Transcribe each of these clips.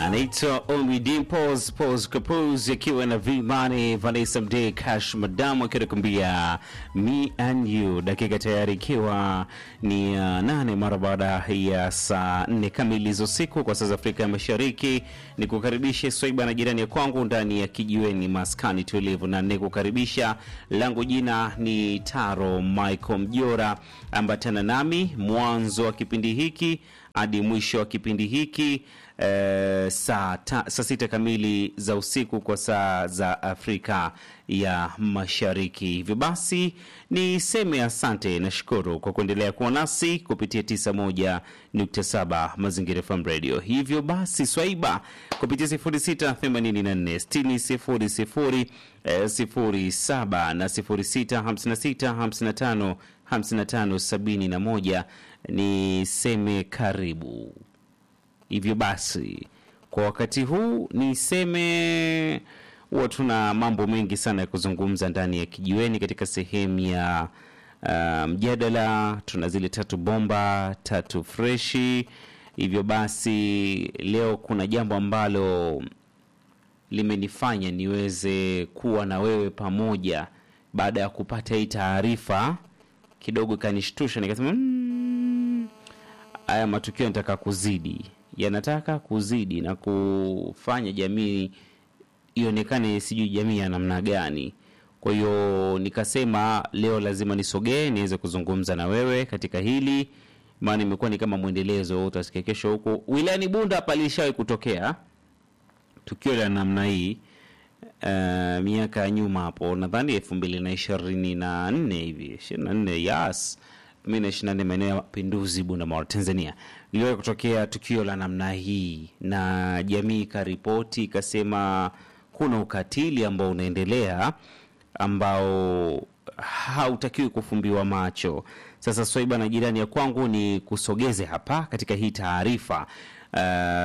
anaitwa Omi Dimples Pos Kapuz akiwa na Vimani Vanessa Mdee Cash Madamu akiwa nakuambia me and you, dakika tayari ikiwa ni uh, nane mara baada ya saa nne kamili za usiku kwa saa za Afrika ya Mashariki. Ni kukaribisha Swaiba na jirani ya kwangu ndani ya kijiweni maskani tulivu, na nikukaribisha langu jina ni Taro Michael Mjora, ambatana nami mwanzo wa kipindi hiki hadi mwisho wa kipindi hiki eh, saa, ta, saa sita kamili za usiku kwa saa za Afrika ya Mashariki. Hivyo basi niseme asante na shukuru kwa kuendelea kuwa nasi kupitia 91.7 Mazingira FM Radio. Hivyo basi Swaiba kupitia 0684 60 07 na 0656 55 71 niseme karibu. Hivyo basi kwa wakati huu niseme huwa tuna mambo mengi sana ya kuzungumza ndani ya kijiweni katika sehemu ya uh, mjadala. Tuna zile tatu bomba tatu freshi. Hivyo basi leo kuna jambo ambalo limenifanya niweze kuwa na wewe pamoja baada ya kupata hii taarifa kidogo ikanishtusha, nikasema "Mm, haya matukio yanataka kuzidi, yanataka kuzidi na kufanya jamii ionekane sijui jamii ya namna gani. Kwa hiyo nikasema leo lazima nisogee niweze kuzungumza na wewe katika hili, maana imekuwa ni kama mwendelezo. Utasikia kesho huko wilayani Bunda hapa lishawahi kutokea tukio la namna hii uh, miaka ya nyuma hapo, nadhani elfu mbili na ishirini na nne hivi ishirini na nne yas mi na ishirini na nne maeneo ya Mapinduzi, Bunda Mara, Tanzania, iliwahi kutokea tukio la namna hii, na jamii ikaripoti ikasema kuna ukatili ambao unaendelea ambao hautakiwi kufumbiwa macho. Sasa Swaiba na jirani ya kwangu ni kusogeze hapa katika hii taarifa. Uh,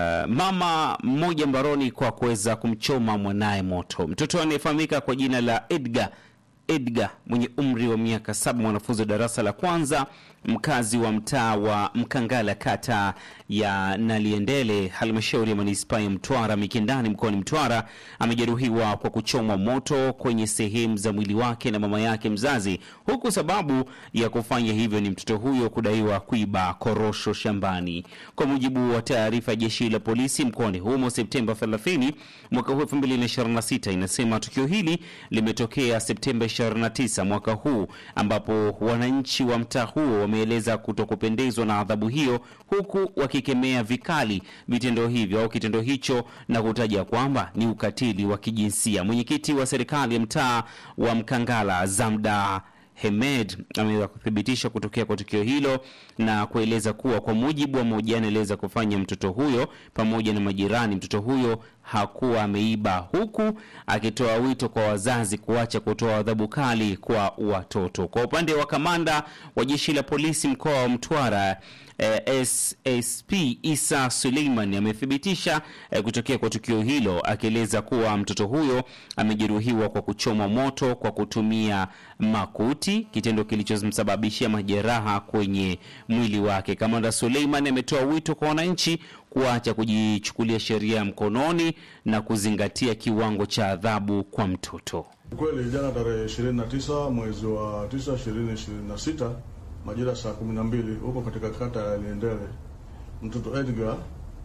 mama mmoja mbaroni kwa kuweza kumchoma mwanaye moto. Mtoto anayefahamika kwa jina la Edgar Edgar mwenye umri wa miaka saba, mwanafunzi wa darasa la kwanza, mkazi wa mtaa wa Mkangala, kata ya Naliendele, halmashauri ya manispaa ya Mtwara Mikindani, mkoani Mtwara, amejeruhiwa kwa kuchomwa moto kwenye sehemu za mwili wake na mama yake mzazi, huku sababu ya kufanya hivyo ni mtoto huyo kudaiwa kuiba korosho shambani. Kwa mujibu wa taarifa ya jeshi la polisi mkoani humo Septemba 30 mwaka huu 2026, inasema tukio hili limetokea Septemba 29 mwaka huu, ambapo wananchi wa mtaa huo wameeleza kutokupendezwa na adhabu hiyo, huku wakikemea vikali vitendo hivyo au kitendo hicho na kutaja kwamba ni ukatili wa kijinsia. Mwenyekiti wa serikali ya mtaa wa Mkangala Zamda Hemed ameweza kuthibitisha kutokea kwa tukio hilo na kueleza kuwa kwa mujibu wa mahojiano aliweza kufanya mtoto huyo pamoja na majirani, mtoto huyo hakuwa ameiba, huku akitoa wito kwa wazazi kuacha kutoa adhabu kali kwa watoto. Kwa upande wa kamanda wa jeshi la polisi mkoa wa Mtwara eh, SSP Isa Suleiman amethibitisha eh, kutokea kwa tukio hilo akieleza kuwa mtoto huyo amejeruhiwa kwa kuchomwa moto kwa kutumia makuti, kitendo kilichomsababishia majeraha kwenye mwili wake. Kamanda Suleiman ametoa wito kwa wananchi kuacha kujichukulia sheria mkononi na kuzingatia kiwango cha adhabu kwa mtoto. Kweli jana tarehe 29 mwezi wa 9 2026 majira saa 12 huko katika kata ya Liendele, mtoto Edgar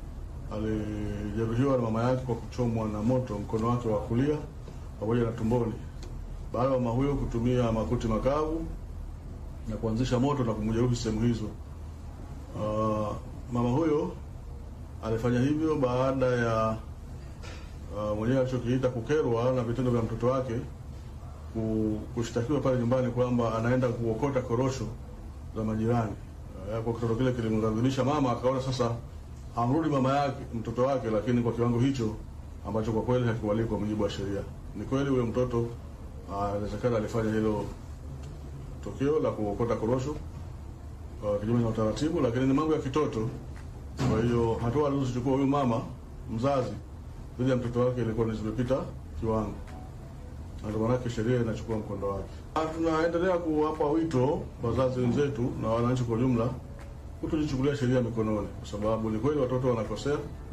alijeruhiwa na mama yake kwa kuchomwa na moto mkono wake wa kulia pamoja na tumboni, baada ya mama huyo kutumia makuti makavu na kuanzisha moto na kumjeruhi sehemu hizo. Uh, mama huyo alifanya hivyo baada ya uh, mwenyewe alichokiita kukerwa na vitendo vya mtoto wake ku- kushtakiwa pale nyumbani kwamba anaenda kuokota korosho za majirani. Uh, kwa kitendo kile kilimghadhibisha mama, akaona sasa amrudi mama yake mtoto wake, lakini kwa kiwango hicho ambacho kwa kweli hakikubaliki kwa mujibu wa sheria. Ni kweli huyo mtoto uh, inawezekana alifanya hilo tukio la kuokota korosho uh, kinyume na utaratibu, lakini ni mambo ya kitoto. Kwa hiyo hatua alizochukua huyu mama mzazi dhidi ya mtoto wake ilikuwa ni zimepita kiwango, na ndio maanake sheria inachukua mkondo wake. Na Tunaendelea kuwapa wito wazazi wenzetu na wananchi kwa ujumla kutojichukulia sheria mikononi, kwa sababu ni kweli watoto wanakosea,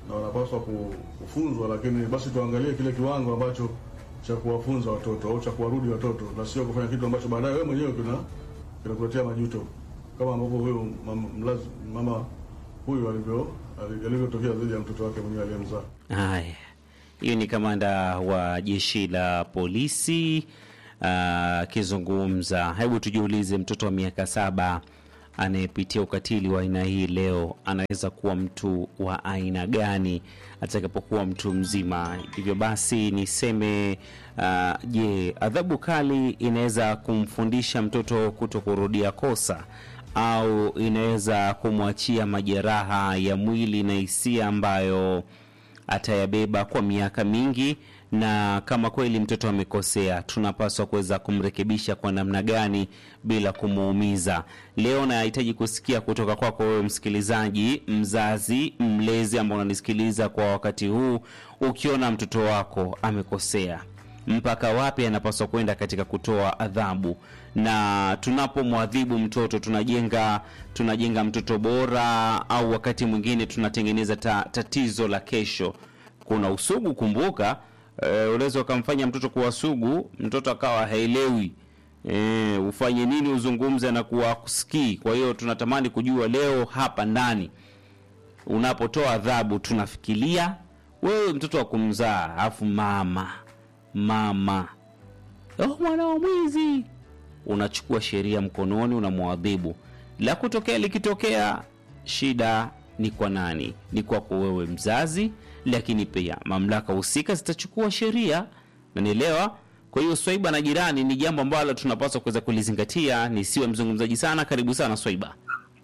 na wanapaswa ku- kufunzwa, lakini basi tuangalie kile kiwango ambacho cha kuwafunza watoto au cha kuwarudi watoto, na sio kufanya kitu ambacho baadaye wewe mwenyewe kina kinakuletea majuto, kama ambavyo huyo mama, mlazi, mama huyu alivyo ali- alivyotokea dhidi ya mtoto wake mwenyewe aliyemzaa. Haya, hiyo ni kamanda wa jeshi la polisi ah, akizungumza. Hebu tujiulize, mtoto wa miaka saba anayepitia ukatili wa aina hii leo anaweza kuwa mtu wa aina gani atakapokuwa mtu mzima? Hivyo basi niseme ah, je, adhabu kali inaweza kumfundisha mtoto kuto kurudia kosa au inaweza kumwachia majeraha ya mwili na hisia ambayo atayabeba kwa miaka mingi, na kama kweli mtoto amekosea, tunapaswa kuweza kumrekebisha kwa namna gani bila kumuumiza. Leo nahitaji kusikia kutoka kwako wewe msikilizaji, mzazi, mlezi ambao unanisikiliza kwa wakati huu, ukiona mtoto wako amekosea mpaka wapi anapaswa kwenda katika kutoa adhabu, na tunapomwadhibu mtoto tunajenga tunajenga mtoto bora, au wakati mwingine tunatengeneza ta, tatizo la kesho. Kuna usugu, kumbuka. E, unaweza ukamfanya mtoto kuwa sugu, mtoto akawa haelewi e, ufanye nini, uzungumze na kuwa kusikii. Kwa hiyo tunatamani kujua leo hapa ndani unapotoa adhabu tunafikiria wewe mtoto wa kumzaa afu mama mama oh, mwana wa mwizi unachukua sheria mkononi unamwadhibu la kutokea likitokea shida ni kwa nani ni kwako wewe mzazi lakini pia mamlaka husika zitachukua sheria nanielewa kwa hiyo swaiba na jirani ni jambo ambalo tunapaswa kuweza kulizingatia nisiwe mzungumzaji sana karibu sana swaiba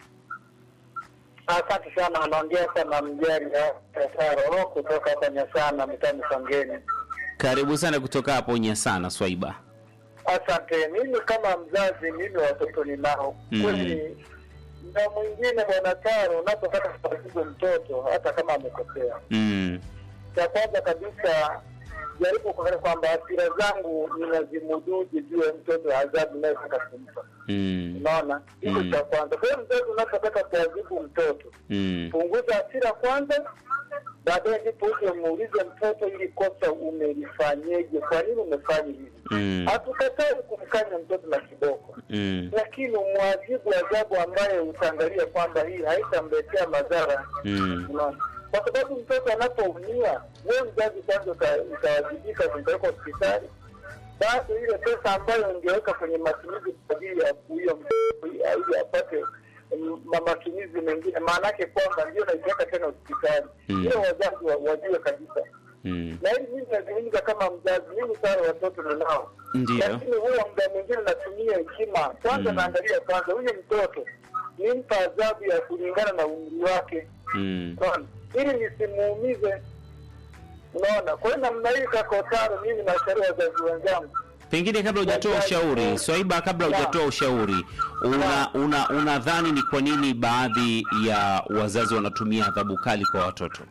Asante sana, anaongea sana mjari Taro kutoka hapa Nyasana mtani Songeni. karibu sana kutoka hapo nyasana swaiba Asante. Mimi kama mzazi, mimi watoto ninao Mhm. kweli. Na mwingine bwana Taro, unapotaka kuadhibu mtoto hata kama amekosea, mm. cha kwanza kabisa jaribu kuangalia kwamba hasira zangu ninazimuduje juu ya mtoto adhabu inayotaka kumpa. Mm. Unaona, hiko Mm. cha kwanza. Kwa hiyo mzazi, unapotaka kuadhibu mtoto Mm. punguza hasira kwanza, baadaye ndipo uje muulize mtoto, ili kosa umelifanyeje? Kwa nini umefanya hivi? Mm. Hatukatai kumkanya mtoto na kiboko, Mm. lakini umwadhibu adhabu ambayo utaangalia kwamba hii haitamletea madhara. Mm. Unaona, kwa sababu mtoto anapoumia, wewe mzazi kwanza uta- utawajibika kumpeleka hospitali, bado ile pesa ambayo ungeweka kwenye matumizi kwa ajili ya kuia mtoto ili apate mm, ma- matumizi mengine, maana yake kwamba ndio naipeleka tena hospitali. Mm. Hiyo wazazi wa- wajue kabisa, Mm. na hili mimi nazungumza kama mzazi, mimi sana watoto ninao Ndio. lakini huwa muda mwingine natumia hekima kwanza, Mm. naangalia kwanza huyu mtoto nimpa adhabu ya kulingana na umri wake, Mm. unaona, ili nisimuumize. Unaona, kwa hiyo namna hii kakotaro, mimi nashauri wazazi wenzangu Pengine kabla hujatoa ushauri, Swaiba, kabla hujatoa ushauri, una una unadhani ni kwa nini baadhi ya wazazi wanatumia adhabu kali kwa watoto?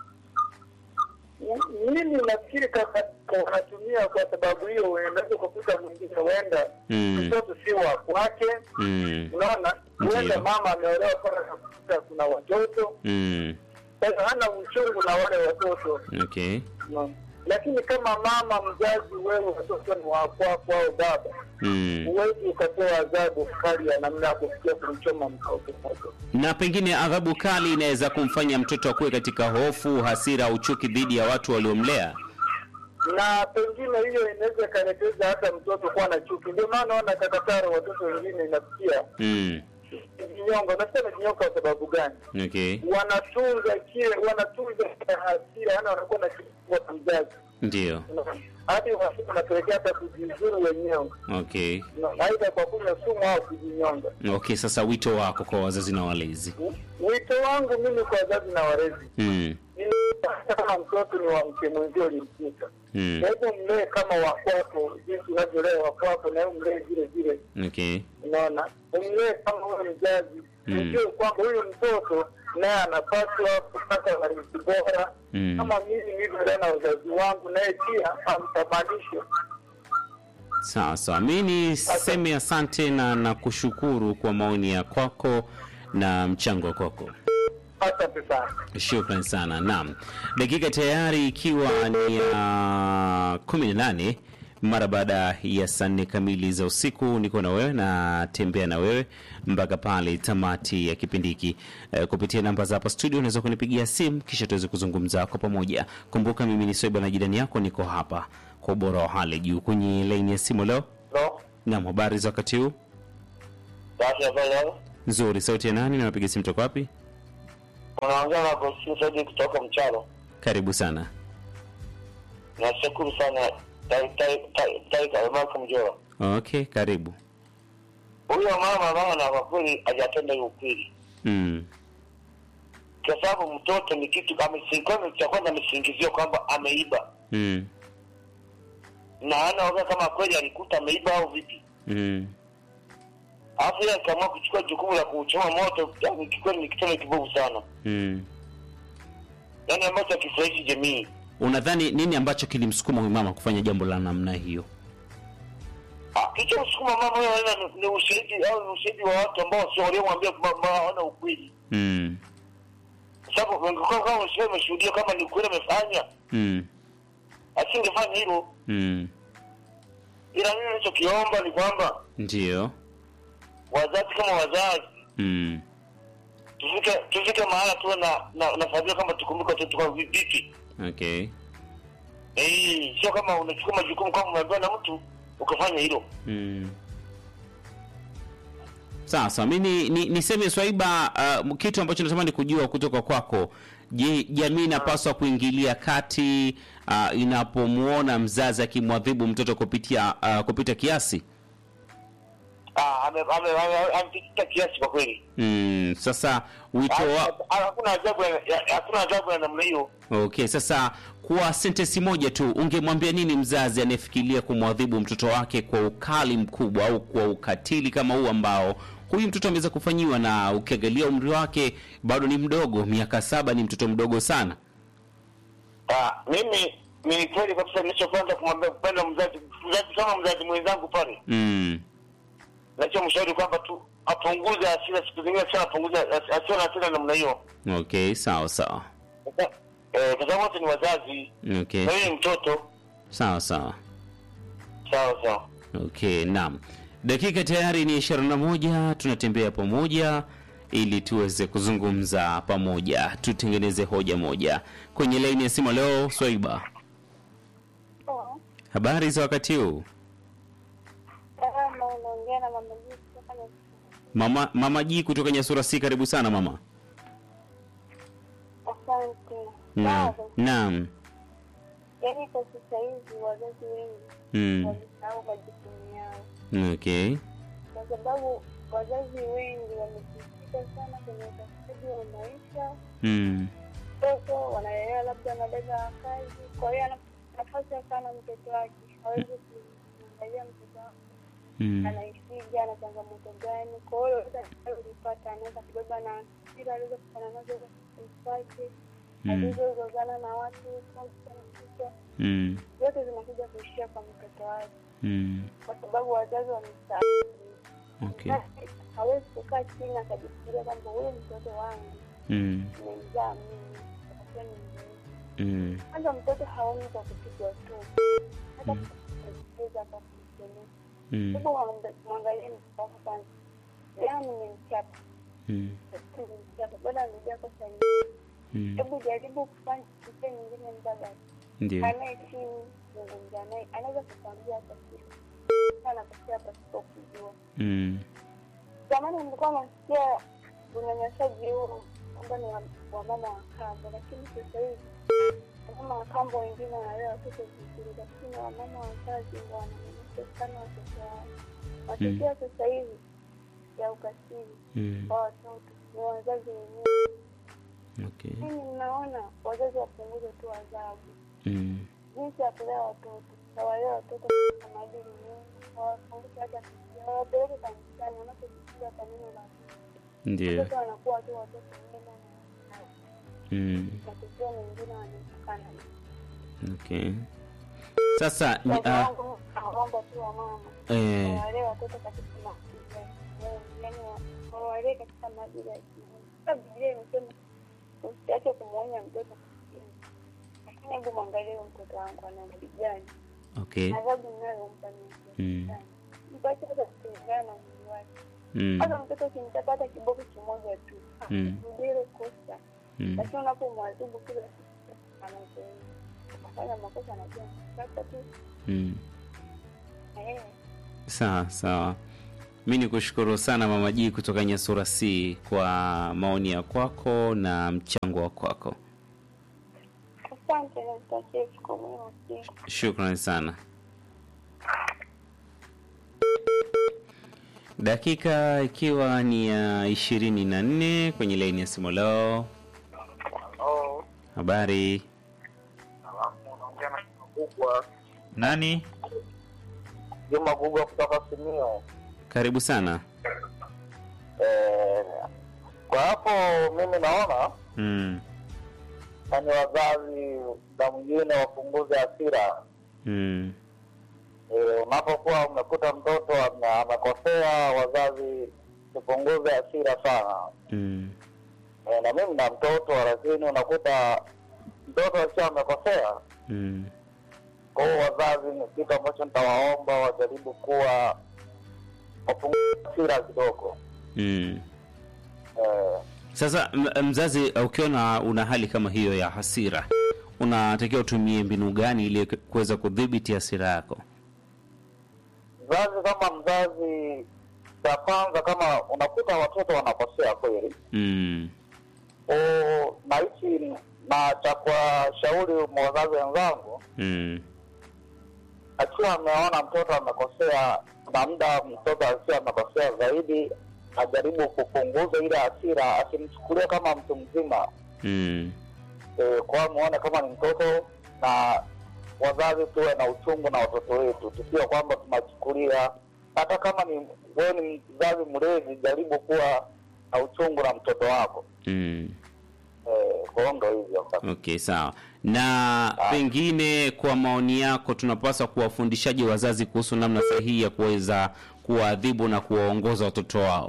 mimi nafikiri kama wanatumia kwa sababu hiyo, unaweza kukuta mwingine huenda Mm. mtoto si wa kwake, Mm. unaona, huenda Ndiyo. mama ameolewa pale, nakuta kuna watoto, Mm. kwa hiyo hana uchungu na wale watoto Okay. Naam. lakini kama mama mzazi, wewe watoto ni wa kwako au baba, Mm. huwezi ukatoa adhabu kali ya namna ya kufikia kumchoma mtoto moto. Na pengine adhabu kali inaweza kumfanya mtoto akuwe katika hofu, hasira au chuki dhidi ya watu waliomlea. na pengine hiyo inaweza ikaelekeza hata mtoto kuwa na chuki. Ndio maana naona kakataro watoto wengine inafikia Mm. jinyongo. Nasema jinyongo kwa sababu gani? Okay. Wanatunza kile, wanatunza ile hasira, yani wanakuwa na kiua na mzazi, Ndio. Unaona? hadi wasiku wanapelekea hata kujizuru wenyewe, Okay. Unaona? aidha kwa kunywa sumu au kujinyonga. Okay, sasa wito wako kwa wazazi na walezi. Wito wangu mimi kwa wazazi na walezi Mm. ni hata kama mtoto ni wa mke mwenzio ulimkuta, Mm. kwa hivyo mlee kama wa kwako, jinsi unavyolea wa kwako, na wewe mlee vile vile Okay. unaona umlee kama huyo mzazi Mm. ujue kwamba huyu mtoto naye anapaswa kupata malezi bora Mm. kama mimi nilivyolea na wazazi wangu, naye pia amtamanishe. Sawa sawa, mi niseme asante na nakushukuru kwa maoni ya kwako na mchango wa kwako. Asante sana. Shukran sana. Naam, dakika tayari ikiwa ni ya kumi na nane mara baada ya saa nne kamili za usiku, niko na wewe na tembea na wewe mpaka pale tamati ya kipindi hiki. E, kupitia namba za hapa studio unaweza kunipigia simu kisha tuweze kuzungumza kwa pamoja. Kumbuka mimi ni Soiba na jirani yako, niko hapa kwa ubora wa hali juu kwenye laini ya simu leo. No. Naam, habari za wakati huu? Basi habari leo. Nzuri. Sauti ya nani na napiga simu toka wapi? Unaongea na Agostino Saidi kutoka Mchalo. Karibu sana. Nashukuru sana Taika Marko Mjora. Okay, karibu. Huyo mama bana, kwa kweli hajatenda hiyo ukweli, Mm. kwa sababu mtoto ni kitu amesingizwa, cha kwanza amesingiziwa kwamba ameiba, Mm. na anaoga kama kweli alikuta ameiba au vipi, Mm. alafu yeye akaamua kuchukua jukumu la kuchoma moto. Yani kikweli ni kitendo kibovu sana, Mm. yani ambacho akifurahishi jamii. Unadhani nini ambacho kilimsukuma huyu mama kufanya jambo la namna hiyo? Ah, Kilichomsukuma mama huyo ni- ni ushahidi au ni ushahidi wa watu ambao sio waliomwambia kwamba hawana ukweli, Mm. kwa sababu wangekuwa kama usio umeshuhudia kama ni ukweli amefanya, Mm. asingefanya hilo. Mm. Ila mimi nilichokiomba ni kwamba Ndio. wazazi kama wazazi Mm. tufike tufike mahala tuwe na na, na familia kama tukumbuke watoto kwa vipi. Okay. Eh, sio kama unachukua majukumu kama umeambiwa na mtu ukafanya hilo. Mm. Sasa mi ni, ni, niseme Swaiba, uh, kitu ambacho natamani kujua kutoka kwako. Je, jamii inapaswa kuingilia kati uh, inapomwona mzazi akimwadhibu mtoto kupitia uh, kupita kiasi? Ah, ame ame ame- amepita kiasi kwa kweli. Mm. Sasa wito wa, Ah, Hakuna ajabu ya- ya- hakuna ajabu ya namna hiyo. Okay, sasa kwa sentensi moja tu ungemwambia nini mzazi anayefikiria kumwadhibu mtoto wake kwa ukali mkubwa au kwa ukatili kama huu ambao huyu mtoto ameweza kufanyiwa, na ukiangalia umri wake bado ni mdogo, miaka saba ni mtoto mdogo sana. Ah, mimi ni kweli kabisa nilichopenda kumwambia kupenda mzazi mzazi kama mzazi mwenzangu pale. Mm. Nachomshauri kwamba tu apunguze hasira siku zingine sana apunguze as- asiwe na hasira namna hiyo. Okay, sawa sawa. Eh, kwa sababu wote ni wazazi. Okay, Na yeye ni mtoto. sawa sawa. Sawa sawa. Okay, naam. Dakika tayari ni ishirini na moja, tunatembea pamoja ili tuweze kuzungumza pamoja, tutengeneze hoja moja. Kwenye laini ya simu leo, Swaiba, habari za wakati huu? Kama unaongea na mama Jisi kutoka na Mama mama Ji kutoka Nyasura si karibu sana mama. asante. Naam. Bado, Naam. yaani kwa sasa hivi wazazi wengi Mm. walisahau majukumu yao, Okay. kwa sababu wazazi wengi wamejikita sana kwenye utafutaji wa maisha. Mm. Mtoto wanalelewa labda na dada wa kazi, kwa hiyo ana nafasi ya sana mtoto wake, hawezi kumwangalia mtoto wake Mm. anaishija ana changamoto gani. Kwa hiyo lolote alilopata anaweza kubeba na hasira aliweza kufanya nazo kwake Mm. alizozozana na watu huko mtoto, Mm. zote zinakuja kuishia kwa mtoto wake, Mm. kwa sababu wazazi wamesahau. Okay. Basi hawezi kukaa chini akajifikiria kwamba huyu mtoto wangu Mm. nimemzaa mimi, atakuwa ni mzuri. Mm. Kwanza mtoto haoni kwa kupigwa tu, hata Mm. kucheza hata kumkemea. Mm. Hebu mwanga- mwangalie mtoto wako kwanza, leo nimemchapa, Mm. nimemchapa, bado amejaa kosa nyingi. Mm. Hebu jaribu kufanya njia nyingine mbadala Ndio. kanae chini zungumza naye, anaweza kukwambia hata kitu anakosea pasipo kujua. Mm. Zamani nilikuwa nasikia unyanyasaji huo kwamba ni wa- wa mama wa kambo, lakini sasa hivi wamama wa kambo wengine wanalea watoto vizuri, lakini wamama wazazi ndo wananyanyasa sana watoto wao. Matokeo ya sasa hivi ya ukatili Mm. kwa watoto ni wazazi wenyewe. Okay. Mimi ninaona wazazi wapunguze tu adhabu Mm. jinsi ya kulea watoto, wawalee watoto katika maadili mema, wawafundishe hata kusikia, wawapeleke kanisani wanapojifunza kwa neno la Mungu. Ndio. Watoto wanakuwa tu watoto wema Mm. na matokeo mengine wanaepukana. Okay. Sasa ni- Wazazi ah, wangu naomba tu wamama eh, wawalee watoto katika maadili ya Mungu, yaani wa- wawalee katika maadili ya Mungu. Hata Biblia imesema usiache kumwonya mtoto lakini hebu mwangalie huyu mtoto wangu ana umri gani Okay. adhabu ninayompa ni Mm. kiasi gani mpache hata kulingana na umri wake Mm. hata mtoto ukimchapata kiboko kimoja tu Mm. ndilo kosa Mm. lakini unapomwadhibu kila siku anazoea akafanya makosa anajua sasa tu Mm. eh, Sawa sawa. Mi ni kushukuru sana Mama G kutoka Nyasura C kwa maoni ya kwako na mchango wa kwako. asante na nitakie siku mwema pia Shukrani sana. Dakika ikiwa ni ya ishirini na nne kwenye laini ya simu leo. Habari unaongea na kubwa nani? Juma kubwa kutoka Simio. Karibu sana. Eh, kwa hapo mimi naona Mm. yani wazazi na mwingine wapunguze hasira. Mm. Eh, unapokuwa umekuta mtoto ame- amekosea, wazazi tupunguze hasira sana. Mm. Eh, na mimi na mtoto, lakini unakuta mtoto akiwa amekosea Mm. kwa hiyo wazazi ni kitu ambacho nitawaomba wajaribu kuwa wapunguze hasira kidogo. Mm. Eh, Sasa m- mzazi ukiona una hali kama hiyo ya hasira, unatakiwa utumie mbinu gani ili kuweza kudhibiti hasira yako? mzazi kama mzazi, cha kwanza, kama unakuta watoto wanakosea kweli, Mm. o na hichi na cha kuwashauri wazazi wenzangu, Mm. akiwa ameona mtoto amekosea, na muda mtoto akiwa amekosea zaidi, ajaribu kupunguza ile hasira, asimchukulie kama mtu mzima Mm. e, kwa muone kama ni mtoto, na wazazi tuwe na uchungu na watoto wetu, tusiwe kwamba tunachukulia. Hata kama ni wewe ni mzazi mlezi, jaribu kuwa na uchungu na mtoto wako. Mm. E, kwa hiyo ndo hivyo Okay, sawa. Na pengine kwa maoni yako, tunapaswa kuwafundishaje wazazi kuhusu namna sahihi ya kuweza kuwaadhibu na kuwaongoza watoto wao?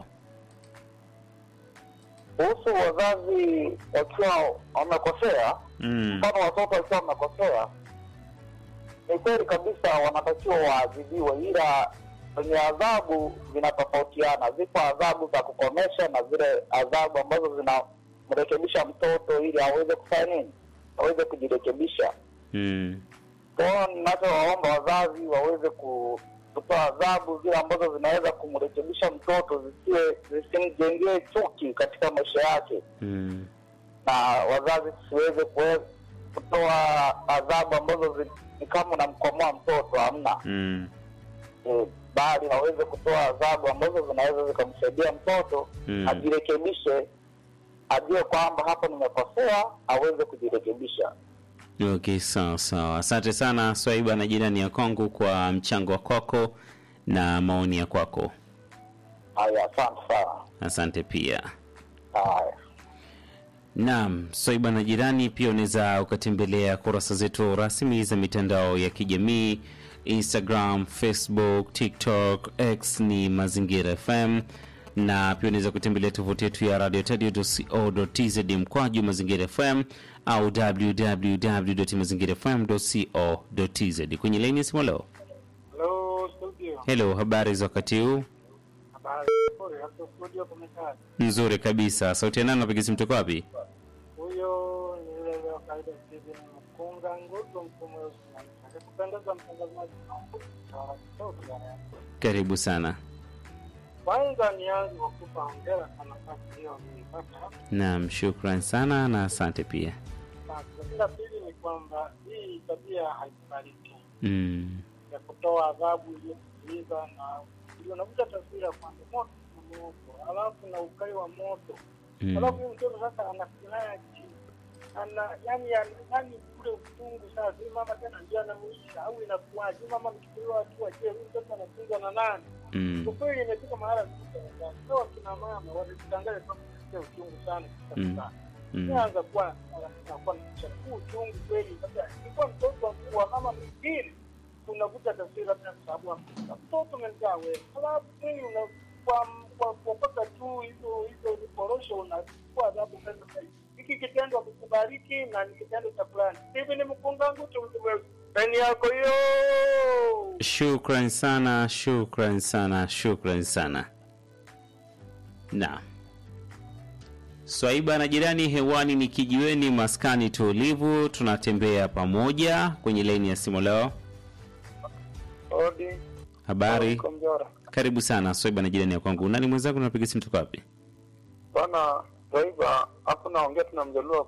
kuhusu wazazi wakiwa wamekosea Mm. mfano watoto wakiwa wamekosea, ni kweli kabisa wanatakiwa waadhibiwe, ila kwenye adhabu zinatofautiana. Zipo adhabu za kukomesha na zile adhabu ambazo zinamrekebisha mtoto ili aweze kufanya nini, aweze kujirekebisha. Mm. Kwa hiyo ninachowaomba wazazi waweze ku- kutoa adhabu zile ambazo zinaweza kumrekebisha mtoto, zisiwe zisimjengee chuki katika maisha yake Mm. na wazazi tusiweze kue- kutoa adhabu ambazo zi- ni kama unamkomoa mtoto, hamna Mm. e, bali waweze kutoa adhabu ambazo zinaweza zikamsaidia mtoto Mm. ajirekebishe, ajue kwamba hapa nimekosea, aweze kujirekebisha. Okay, sawa sawa. Asante sana Swaiba na jirani ya Kongo kwa mchango wa kwako na maoni ya kwako. Haya, asante sana. Asante pia. Haya. Naam, Swaiba na jirani, pia unaweza ukatembelea kurasa zetu rasmi za mitandao ya kijamii Instagram, Facebook, TikTok, X ni Mazingira FM na pia unaweza kutembelea tovuti yetu ya radiotadio.co.tz mkwaju Mazingira FM au www.mazingirafm.co.tz. Kwenye laini ya simu leo. Hello studio. Hello, habari za wakati huu? Habari nzuri hapo studio kumekaa. Nzuri kabisa. Sauti ya nani napiga simu toka wapi? Huyo ni yule wa kawaida Steven Mkunga nguzo mfumo wa usimamizi. Akipendeza mtangazaji na sauti ya radio. Karibu sana. Kwanza nianze kwa kupa hongera kwa nafasi hiyo uliipata. Naam, shukran sana na asante pia. Lakini la pili ni kwamba hii tabia haikubaliki Mm. ya kutoa adhabu iliyosikiliza na ndio unakuta taswira kwamba moto na moto, alafu na ukali wa moto Mm. Alafu huyu mtoto sasa ana silaha chini, ana yani yani ule uchungu sasa, huyu mama tena ndio anamuisha au inakuwaje? Huyu mama amechukuliwa hatua, je, huyu mtoto anatunzwa na nani? Mm. Kwa kweli imefika mahala sasa, sio kina mama wanajitangaza kama kusikia uchungu sana Mm. kabisa. Mm. Inaanza kuwa anakuwa na chakuu uchungu kweli. Sasa ilikuwa mtoto wa mama mwingine unakuta taswira labda kwa sababu ya mtoto umemzaa wewe, alafu kweli una kwa kwa kuokota tu hizo hizo vikorosho unachukua adhabu pesa zaidi. hiki kitendo amekubariki na ni kitendo cha fulani. Hivi ni mkunga ngutu mtu wewe. Peni yako hiyo. Shukran sana, shukran sana, shukran sana. Na Swaiba na jirani hewani ni kijiweni, maskani tulivu, tunatembea pamoja kwenye laini ya simu leo. Odi. Habari, Kwa mjora. karibu sana Swaiba na jirani ya kwangu. Nani mwenzangu, napiga simu toka wapi? Bwana Zaiba, hapo naongea tuna mjaluo